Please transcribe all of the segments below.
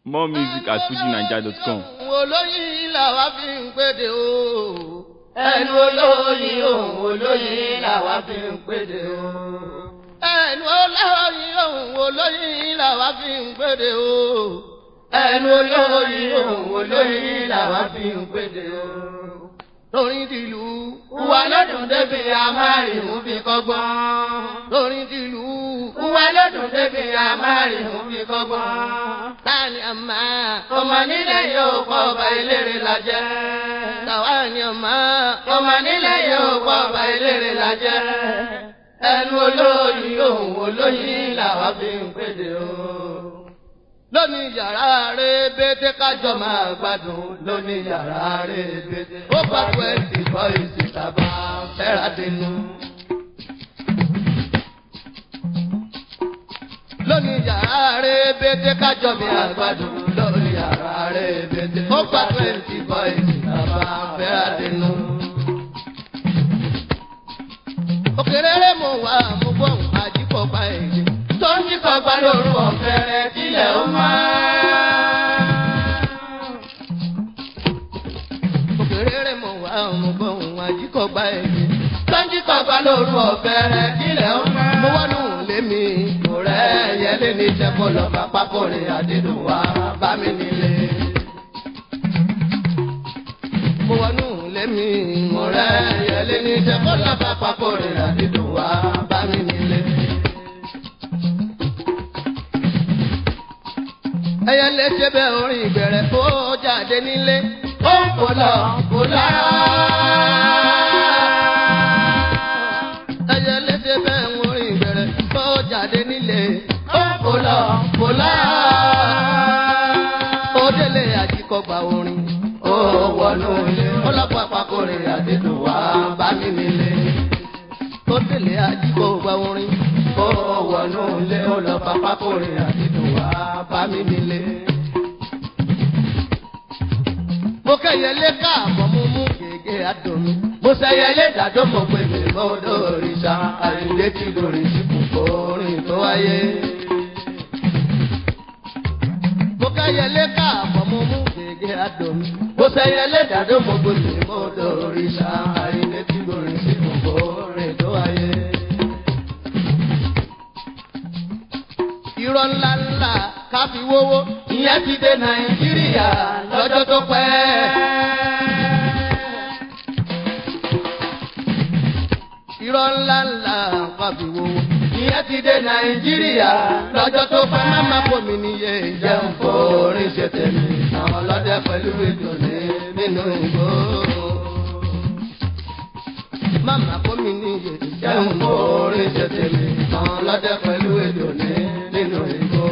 More music at fujinaija.com. olóyin làwa fi ń pèdè o. ẹnu olóyin òun olóyin làwa fi ń pèdè o. ẹnu olóyin òun olóyin làwa fi ń pèdè o. ẹnu olóyin òun olóyin làwa fi ń pèdè o. torin tìlú. Wà lọ́dún débi amárìhún fi kọ́gbọ́n. torin tìlú. Wà lọ́dún débi amárìhún fi kọ́gbọ́n. tani àmà. Ọmọ nílẹ̀ yóò kọ́ ọba eléré la jẹ́. tàwa ni àmà. Ọmọ nílẹ̀ yóò kọ́ ọba eléré la jẹ́. Ẹnu olóyin òun olóyin làwa fi ń pèdè o. lónìí yàrá rẹ̀ bété kájọ máa máa gbádùn lóní yàrá rẹ̀ bèdè. Ó bá twenty boys ìtàbá fẹ́ra dínú. lónìí yàrá rẹ̀ bété kájọ mi máa àgbàdùn lóní yàrá rẹ̀ bèdè. Ó bá twenty boys ìtàbá fẹ́ra dínú. òkèrèrè mo wà mo gbọ́ àjípọ̀ pa èdè. tó ń jí kọgbà lóru ọ̀fẹ́rẹ́ tilẹ̀ ó máa. òkèrèrè mo wà mo gbọ́ àjípọ̀ pa èdè. tó ń jí kọgbà lóru ọ̀fẹ́rẹ́ tilẹ̀ ó máa. mo wọ́n nù lémi. mo rẹ̀ yẹlé ní jẹ́kọ̀ lọ bá pápọ̀rẹ̀ àdídùn wá bá mi nílé. mo wọ́n nù lémi. mo rẹ̀ yẹlé ní jẹ́kọ̀ lọ bá pápọ̀rẹ̀ àdídùn wá bá mi nílé. ẹyẹ lè ṣe bẹ́ẹ̀ orin ìbẹ̀rẹ̀ kó jáde nílé. ó ń kó lọ kó lára. ẹyẹ lè ṣe bẹ́ẹ̀ orin ìbẹ̀rẹ̀ kó jáde nílé. ó ń kó lọ kó lára. ó délé àjíkọgbà orin. ó wọnú ilé ọlọ́pàá àpapọ̀rẹ̀ àdídùn wá bá mi nílé. ó délé àjíkọgbà orin. ó wọnú ilé ọlọ́pàá àpapọ̀rẹ̀ àdídùn wá bá mi nílé. mo kẹ́yẹ lé káàbọ̀ mo mú gègé àdùnnú. mo sẹyẹlé dàdó mo pè mí mọ́dọ̀ òrìṣà àyíndé tí lórí síkùkọ orin tó wáyé. mo kẹ́yẹ lé káàbọ̀ mo mú gègé àdùnnú. mo sẹyẹlé dàdó mo pè mí mọ́dọ̀ òrìṣà àyíndé tí lórí síkùkọ orin tó wáyé. irọ́ ńlá ńlá ká fi wówó. ìyẹn ti dé nàìjíríà lọ́jọ́ tó pẹ́. irọ́ ńlá ńlá ká fi wówó. ìyẹn ti dé nàìjíríà lọ́jọ́ tó pẹ́. máma kò mí níye jẹun forin ṣe tèmi àwọn ọlọ́dẹ pẹ̀lú ìdùnnú nínú ìgbó. máma kò mí níye jẹun forin ṣe tèmi àwọn ọlọ́dẹ pẹ̀lú ìdùnnú nínú ìgbó.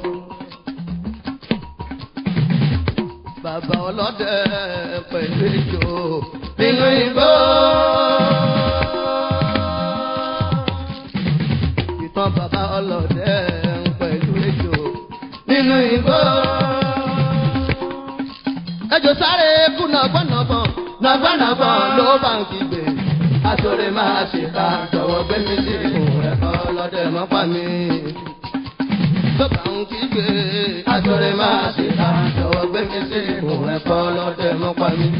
bàbá ọlọ́dẹ pẹ̀lú ìjò. nínú ìgbó. ìtàn bàbá ọlọ́dẹ pẹ̀lú ìjò. nínú ìgbó. ẹjọ sáré kú nàgbọ́nàgbọ́n nàgbọ́nàgbọ́n ló bá ń kígbe. àtòrè máa ṣe ká jọ̀wọ́ gbé mi sí ìhùn ẹ̀kọ́ lọ́dẹ mọ́ pa mí. ló bá ń kígbe. àtòrè máa ṣe ká jọ̀wọ́ gbé mi sí ìhùn ẹ̀kọ́ lọ́dẹ mọ́ pa mí.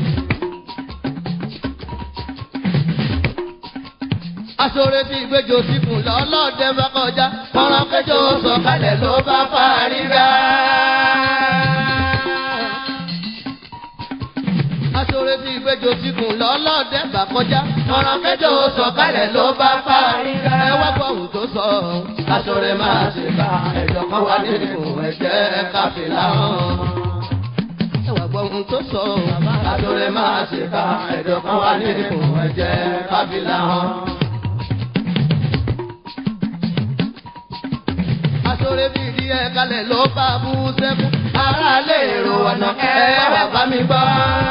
aṣọre tí ìgbẹ́jọ sí fún lọ́lọ́dẹ bá kọjá. kọ́ran kẹjọ sọ̀kalẹ̀ ló bá parí rà. aṣọre tí ìgbẹ́jọ sí fún lọ́lọ́dẹ bá kọjá. kọ́ran kẹjọ sọ̀kalẹ̀ ló bá parí rà. ẹ wá gbọ́ ohun tó sọ. àtòrè máa ṣe ká ẹ̀jọ̀ kan wá nínú ẹ̀jẹ̀ káfíńlá hàn. ẹ wá gbọ́ ohun tó sọ. àtòrè máa ṣe ká ẹ̀jọ̀ kan wá nínú ẹ̀jẹ̀ káfíńlá hàn. aṣọre bí ìdí ẹ kalẹ̀ ló bá bú sẹ́kù. ara lè ro ọ̀nà ẹ wà bá mi gbọ́.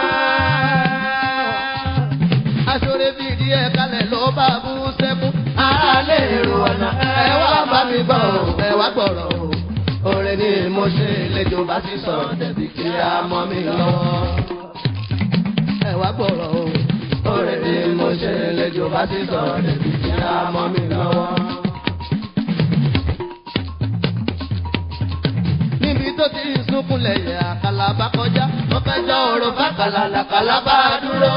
aṣọre bí ìdí ẹ kalẹ̀ ló bá bú sẹ́kù. ara lè ro ọ̀nà ẹ wà bá mi gbọ́. ẹ wá gbọ́rọ̀ o. Oore ni mo ṣe lẹ́jọ́ bá ti sọ̀rọ̀ dẹ̀bi kí a mọ́ mi lọ́wọ́. ẹ wá gbọ́rọ̀ o. Oore ni mo ṣe lẹ́jọ́ bá ti sọ̀rọ̀ dẹ̀bi kí a mọ́ mi lọ́wọ́. tó ti sunkún lẹ̀yẹ̀ àkàlà bá kọjá. ó fẹjọ́ òrò fàkàlà làkàlà bá dúró.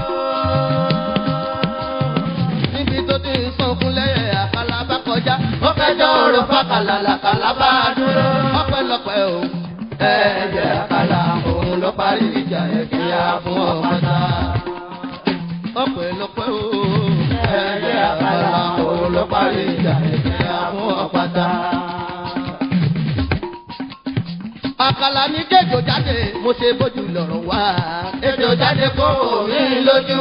níbi tó ti sunkún lẹ̀yẹ̀ àkàlà bá kọjá. ó fẹjọ́ òrò fàkàlà làkàlà bá dúró. ọpẹ́lọpẹ́ o ẹ̀jẹ̀ àkàlà òun ló parí ìjà ẹ̀kíyà fún ọ̀pátá. ọpẹ́lọpẹ́ o ẹ̀jẹ̀ àkàlà òun ló parí ìjà ẹ̀kíyà fún ọ̀pátá àkàlà ní kéjò jáde mo ṣe bójú lọ́rọ̀ wá. kéjò jáde kó omi lójú.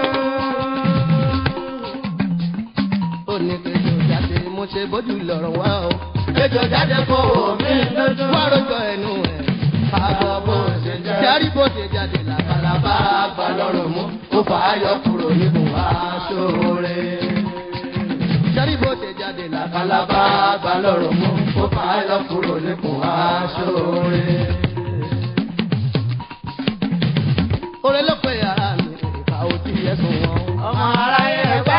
ó ní kéjò jáde mo ṣe bójú lọ́rọ̀ wá o. kéjò jáde kó omi lójú. wá rojọ́ ẹnu ẹ̀ àbọ̀ bó ṣe jẹ́. járí bó ṣe jáde làkàlà bá gbà lọ́rọ̀ mú. ó fà á yọ kúrò níbo aṣọ rẹ̀ sẹ́rí bó ṣe jáde làkàlà bá gbà lọ́rọ̀ mú ó fà á lọ kúrò nípò aṣọ rẹ̀. Orin ló pe ara mi, ìfà òtí ẹ̀sùn wọn. ọmọ aráyé ẹgbẹ́.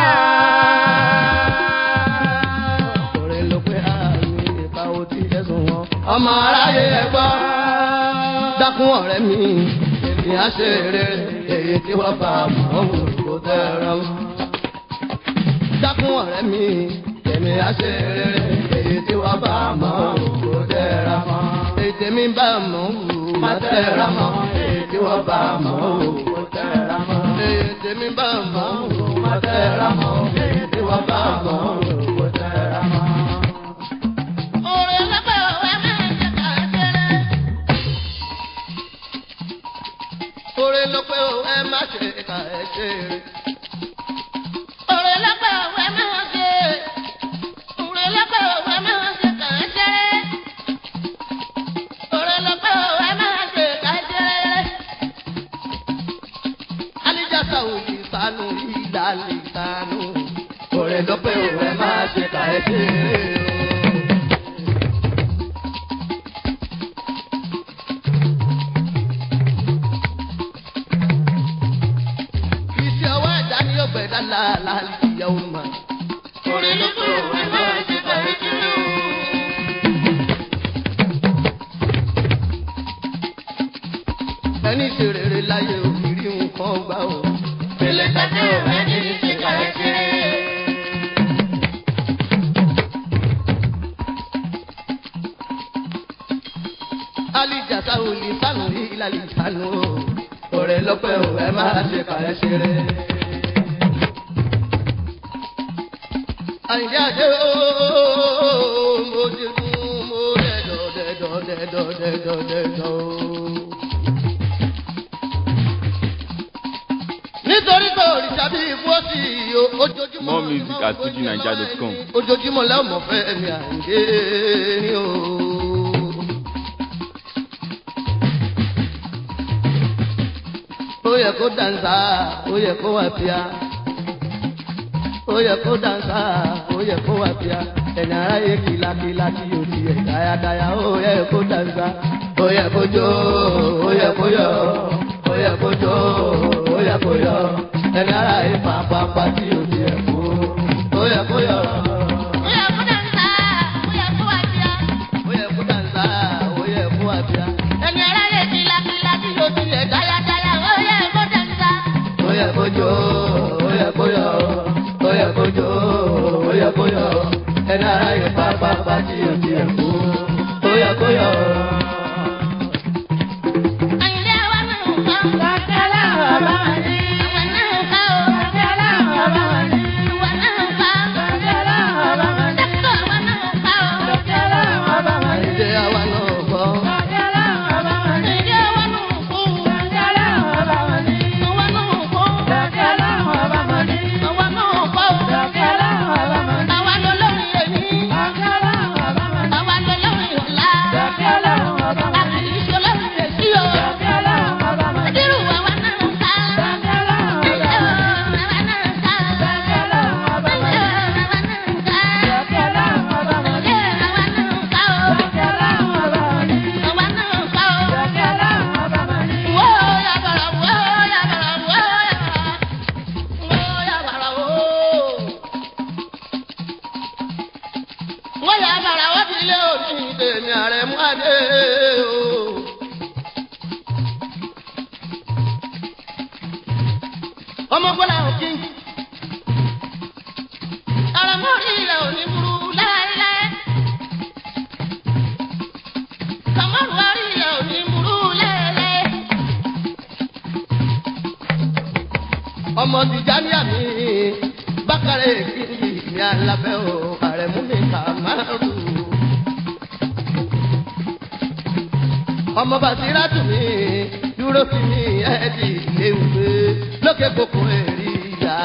Orin ló pe ara mi, ìfà òtí ẹ̀sùn wọn. Ọmọ aráyé ẹgbọ́. Dákun ọ̀rẹ́ mi, èmi á ṣe rere, èyí tí wọ́n bá mọ̀ ọ́n kò tẹ̀ ẹ̀rọ dákun ọ̀rẹ́ mi tèmi á ṣe rere èyí tí wọ́n bá mọ̀ kó tẹ̀ra mọ́. èyí tèmi bá mọ̀ má tẹ̀ra mọ́ èyí tí wọ́n bá mọ̀ kó tẹ̀ra mọ́. èyí tèmi bá mọ̀ má tẹ̀ra mọ́ èyí tí wọ́n bá mọ̀ kó tẹ̀ra mọ́. Orin lọ́pẹ́ òwe máa ń jẹ́ ká ṣeré. oore ló pé o ẹ má ṣe kà ẹ ṣe rere. Orin lọ́pẹ́ òwe máa ń ṣe. Orin lọ́pẹ́ òwe máa ń ṣe ká ṣeré. Orin lọ́pẹ́ òwe máa ń ṣe ká ṣeré. alijata ò lè sanu ìlà lè sanu. oore ló pé o ẹ má ṣe kà ẹ ṣe rere o. iṣẹ́ ọwọ́ ẹ̀dá ni yóò gbẹ̀dá láàlá ìyàwó mà. Orin lọ́pẹ́ òwe máa ń ṣe ká ṣeré. ẹni ṣe rere láyé òkìrí nǹkan gbà ó. Ilé tàbí òwe ní ṣe ká ṣeré. alijasa ò lè sanu ìlà lè sanu o. ọ̀rẹ́ lọ́pẹ́ ò ẹ máa ṣe kà ẹ ṣe rere. àyìnjẹ́ àdé ooo mo ti kún mo dẹ̀dọ̀ dẹ̀dọ̀ dẹ̀dọ̀ dẹ̀dọ̀ dẹ̀dọ̀ ooo. nítorí pé òrìṣà bí ikú ó sì yọ ojoojúmọ́. More music at fujinaija.com. ojoojúmọ́ lẹ́wọ̀n mọ̀ fẹ́ mi àǹdé ni o. ó yẹ kó dansa ó yẹ kó wà pia ó yẹ kó dansa ó yẹ kó wà pia ẹni ara yẹ kìlàkìlà tí o ti yẹ dáyadáya ó yẹ kó dansa ó yẹ kó jó ó yẹ kó yọ ó yẹ kó jó ó yẹ kó yọ ẹni ara yẹ pàpàpà tí o ti yẹ kó ó yẹ kó yọ. Ó yẹ kó dàgbà, ó yẹ kó wá bíá. ó yẹ kó dansa ó yẹ kó wà pia Ẹni aráyé kìlàkìlà tí yóò ti lẹ̀ dáyadáya, ó yẹ kó dàgbà. ó yẹ kó jó ó yẹ kó yọ ó yẹ kó jó ó yẹ kó yọ ẹni ara yẹ pàpàpà tí o ti yẹ kó ó yẹ kó yọ. Àyìndé àwa náà ń kọ́. Kàkẹ́lá bàbá wa ní. Àwa náà ń kọ́ o. Kàkẹ́lá bàbá wa ní. Ìwà náà ń kọ́. Kàkẹ́lá bàbá wa ní. Dẹ́kọ̀ àwa náà ń kọ́ o. Kàkẹ́lá bàbá wa ní. Ìdè àwa náà kọ́. Kàkẹ́lá bàbá wa ní. Ìdí àwa náà ń kọ́. Kàkẹ́lá bàbá wa ní. Àwa náà ń kọ́. Kàkẹ́lá bàbá wa ní. Àwa náà ń kọ́. Kàkẹ́lá bàbá wa ní. Àwa lọ lórí èmi. Kàkẹ́lá bàbá wa ní. Àwa lọ lórí ọ̀la. Kàkẹ́lá bàbá ọmọ gbọ́dọ̀ òkè. Àràmọ́rí rẹ̀ ò ní burú láéláé. Kàmọ́rù wárí rẹ̀ ò ní burú láéláé. ọmọ tìjànìyà mi bákàrẹ̀ kìí ní alábẹ́ o àrẹ̀mú mi kà máa rù. ọmọ bàtírà tù mí dúró sí mi ẹ̀ẹ́dì léwé lókè kókó èrì ìyá.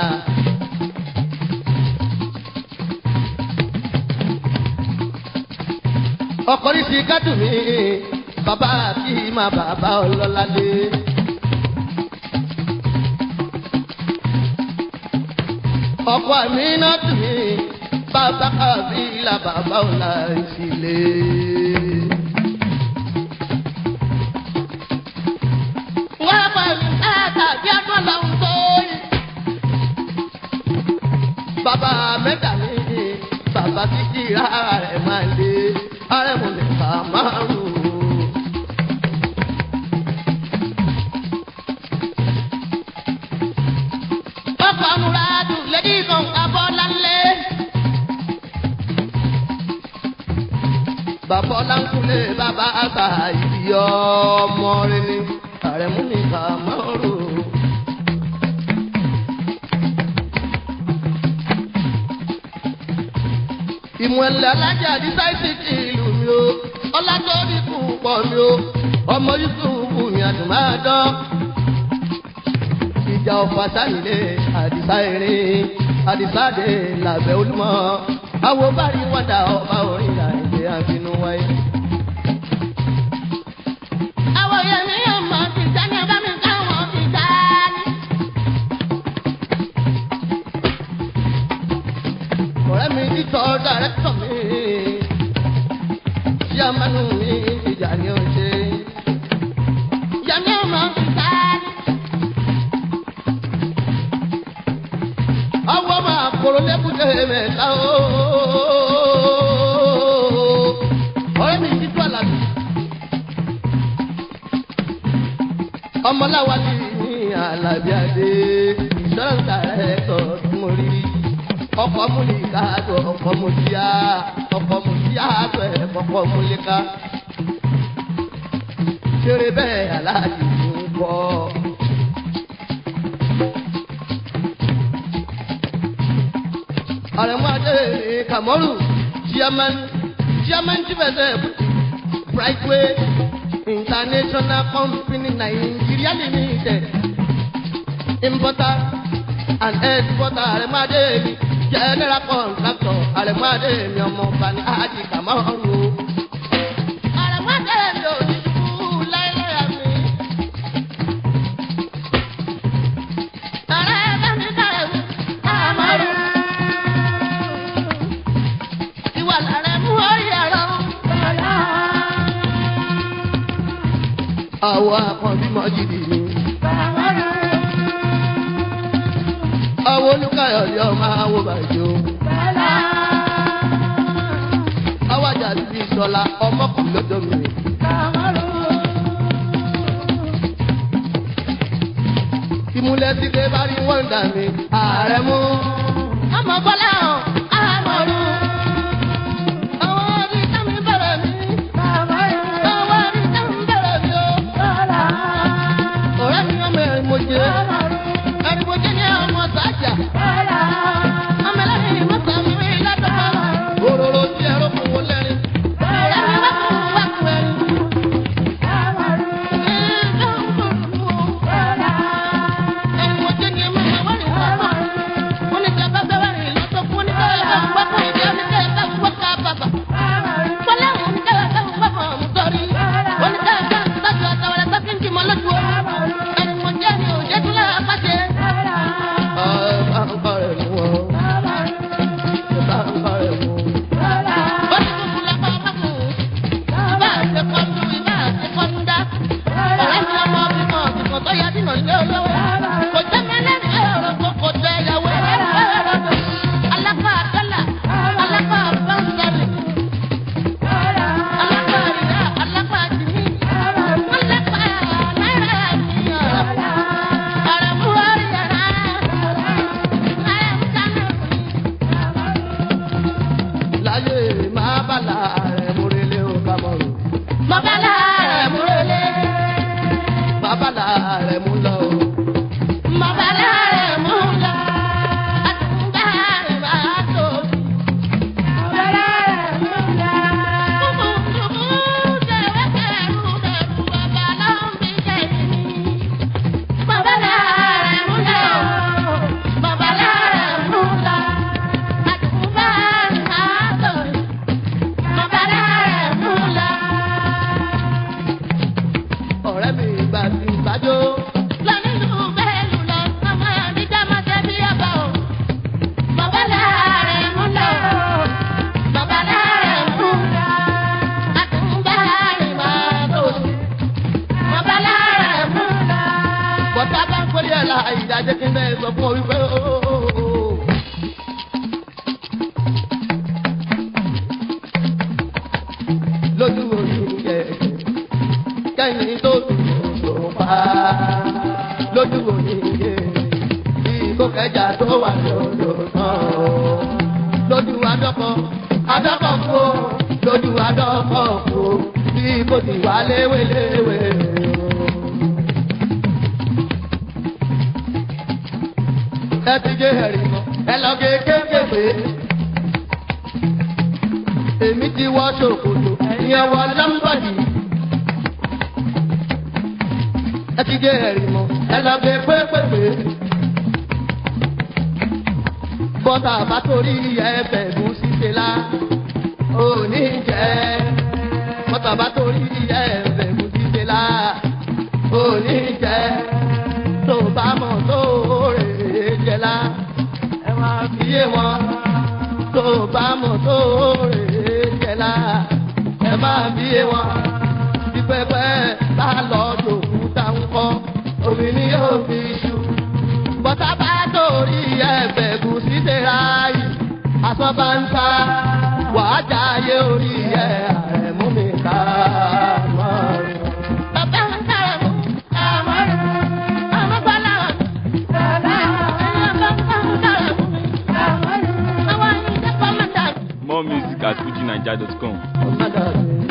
ọkọ̀rí sí kádùn mi bàbá àti má bàbá ọlọ́ládé. ọkọ mi náà tù mí bàbá kàbí la bàbá ọ̀la ìfilé. Wọ́n bá mi káàkà bí ọdún lọ́hùn tó yẹ. bàbá mẹ́ta mi bàbá títí rárá rẹ̀ máa lé arẹ́mu lè fà márùn. Ọkọ̀ Amúradù lédí kan Abọ́láńlé. bàbá ọlánkúlé bàbá àgbà ìdí ọmọ rẹ ni arẹ́mu lè fà márùn. ìmọ̀lẹ̀ alájà àdìsá ìsìnkì ìlú mi o ọlátórí kù pọ̀ mi o ọmọ yusufu mi àdùnmáàdán ìjà ọ̀fà sáyìnlé àdìsá erin àdìsá dé làbẹ́ olúmọ àwọn bárí wọ́dà ọba orin àìjẹ́ àfinú wáyé. Àwọn èèyàn mi yóò mọ̀ ti dání ọba mi káwọn ti dání. ọ̀rẹ́ mi títọ́ dàrẹ́tọ̀ mi ṣíàmánú mi ìjà ni ó ṣe. Ìyá mi yóò mọ̀ ti dání. ọwọ́ máa kóró lẹ́kùté mẹ́ta o. ọ̀rẹ́ mi títọ́ àlàbí. ọmọláwa ti ní àlàbí adé ìṣọ́nà ẹ̀tọ́ tí mo rí. ọkọ̀ múlíkà tó ọkọ̀ múlíà ọkọ̀ múlíà tó ẹ̀kọ́kọ̀ múlíkà. ṣeré bẹ́ẹ̀ aláàjì ń kọ́. àrẹ̀mọ́dé kàmọ́rù chairman chairman chief executive brightway international company nigeria limited importer and exporter àrẹ̀mọ́dé mi general contractor àrẹ̀mọ́dé mi ọmọ bani àjì kàmọ́rù. Àràmọ́dé mi ò ní ṣubú láéláé mi. Ààrẹ bá mi kàrẹ̀ wí. Àmọ́rù. Ìwà làrẹ̀ mú orí ẹ̀rọ. àwọn akọ̀bí mọ́jìdì ni. àwọn olùkàyọ̀ yọ máa wo bàjẹ́ o. àwọn àjàdí bíi sọlá ọmọkùnrin lọ́dọ̀ mi. ìmúlẹ̀ tí ké bá rí wọ́n dà mí. ààrẹ mú. Ọmọ Bọ́lá hàn. Àmọ́rù. Àwọn orí tẹ́mi bẹ̀rẹ̀ mi. Àwọn orí tẹ́mi bẹ̀rẹ̀ mi o. ọ̀rẹ́ mi ọmọ ẹ̀rín mo jẹ́. Ẹni mo jẹ́ ní ọmọ sájà. Ọmọ ẹlẹ́rìí mọ́tò mi rí lọ́dọ̀. òróró tí ẹ̀rọ fún wọn lẹ́rìn. Ẹ̀rọ wákùn wákùn ẹ̀rù. Ẹni mo jẹ́ ní ọmọ ẹ̀wọ́n ní wọ́n. Wọ́n ní tí a bá fẹ́ wá rìn lọ́sọ̀kọ̀. ọ̀rẹ́ mi ìgbà tí ìgbàjọ́. lọ nínú bẹ́ẹ̀lù lọ ọmọ àdìjá máa ṣe bí ọba o. bàbá láàrin mú lọ. bàbá láàrin mú lọ. àtúngbà rìn máa tó sí. bàbá láàrin mú lọ. bọ́tà bá ń pélé ẹ̀ la ìdájẹ́ kí n bẹ́ẹ̀ sọ fún ọ wípé ooo. lójú òní yẹ kẹ́yìn tó dùn tó pa lójú òní yẹ bí kò kẹjà tó wà lódò tán lójú adọ́kọ adọ́kọ kú lójú adọ́kọ kú bí kò sì wá léwéléwé. ẹ ti gé ẹ̀rì mọ́ ẹ lọ gé kéékèèké èmi ti wọ ṣòkòtò ìyẹn wọ lọ́mbọ̀dì. ẹ ti gé ẹ̀rì mọ́ ẹ lọ gé pépèpé. bọ́tà bá torí ẹ̀fẹ̀ gùn ṣíṣe la òní jẹ́. bọ́tà bá torí ẹ̀fẹ̀ gùn ṣíṣe la òní jẹ́. tó bá mọ̀ tó rè é jẹ́ la ẹ máa fi yé wọn tó bá mọ̀ tó rè é jẹ́lá ẹ máa bí wọn bí pẹpẹ bá lọ dòkú táwọn omi ni yóò fi ṣu. bọ́tà bá torí ẹ̀bẹ̀ kù sí tẹ̀ra yìí aṣọ bá ń ta wàá jáyé orí ẹ̀ àrẹ̀mú mi ká mọ́ rẹ̀. bàbá ń kára mú àmọ́ rẹ̀ ọmọ bọ́lá wà. bàbá ń kára mú àmọ́ rẹ̀ àwọn ìjẹ́pọ̀ mọ́ta. More music at fujinaija.com. ọ̀sán dàbí.